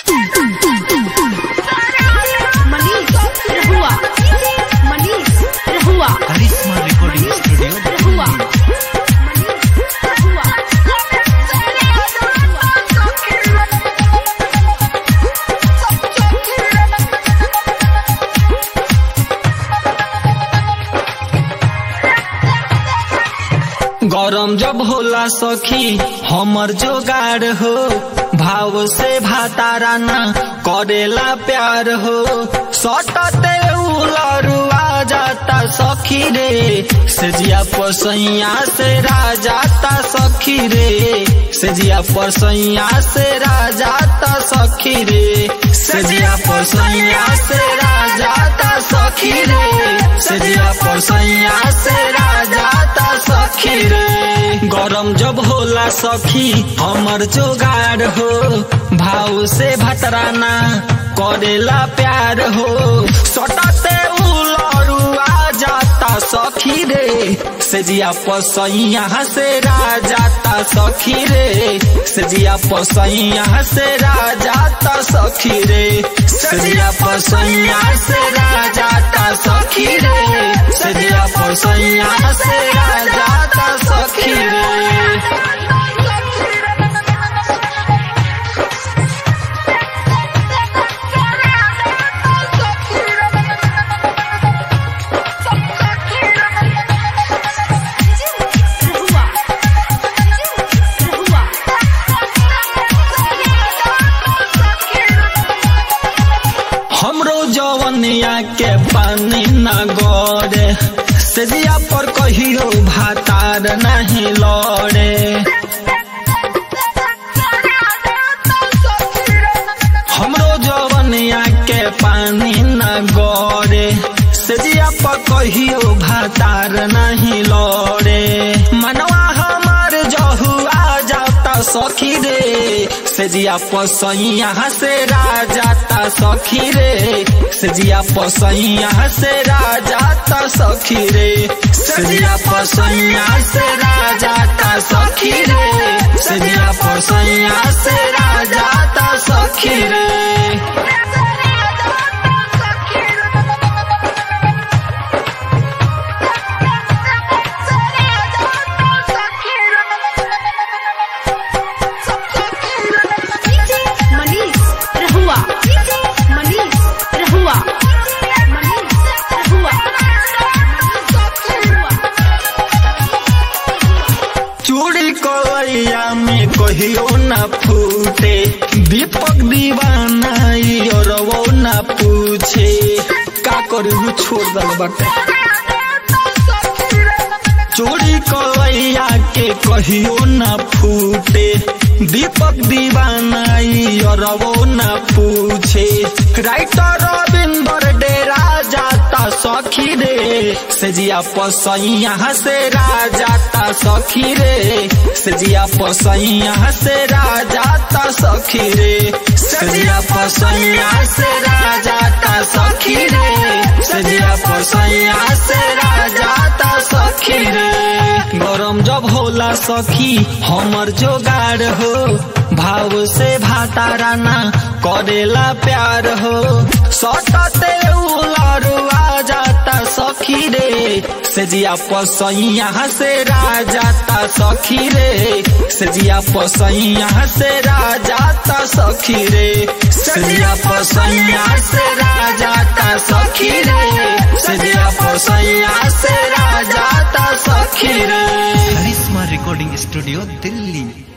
मनीष रहुआ मनीष रहुआ करिश्मा recording studio रहुआ मनीष रहुआ गरम जब होला सखी हमर जोगाड़ हो भाव से भातारा ना करेला प्यार हो सटते उलरुआ जाता सखी रे सजिया पसैया से राजाता सखी रे सजिया पसैया से राजाता सखी रे सजिया पसैया से राजाता सखी रे सजिया पसैया से राजाता सखी रे गरम जब होला सखी हमर जोगाड़ हो भाव से भतराना करेला प्यार हो सटते उलरुआ जाता सखी रे सजिया पसैया से राजाता सखी रे सजिया पसैया से राजाता सखी रे सजिया पसैया से राजाता सखी रे सजिया पसैया से राजाता सखी रे रहुआ रहुआ हमरो जवनिया के पानी न गड़े सजिया पर कहियो भातार नहीं लड़े हमरो जवनिया के पानी न गड़े सजिया पर कहियो भातार नहीं लड़े मनवा हमार जहुआ जाता सखी रे सजिया पसैया से राजाता सखी रे सजिया पसैया से राजाता सखी रे सजिया पसैया से राजाता सखी रे सजिया पसैया से राजाता सखी रे मनीष रहुआ मनीष रहुआ मनीष रहुआ चूड़ी कलैया में कहियो न फूटे दीपक दीवाना और वो न पूछे का करू छोड़ दल बाटे चोरी कलैया के कहियो न फूटे दीपक दीवाना और वो न पूछे राइटर रविंदर डेरा जाता सखी रे सजिया पसैया से राजाता सखी रे सजिया पसैया से राजाता सखी रे सजिया पसैया से राजाता सखी रे सजिया पसैया से राजाता सखी रे गरम जब होला सखी हमर जोगाड़ हो भाव से भातारा ना करेला प्यार हो सटते उलरुआ जाता सखी रे सजिया पसैया से राजाता सखी रे सजिया पसैया से राजाता सखी रे सजिया पसैया से राजाता सखी रे सजिया पसैया से राजाता सखी रे करिश्मा रिकॉर्डिंग स्टूडियो दिल्ली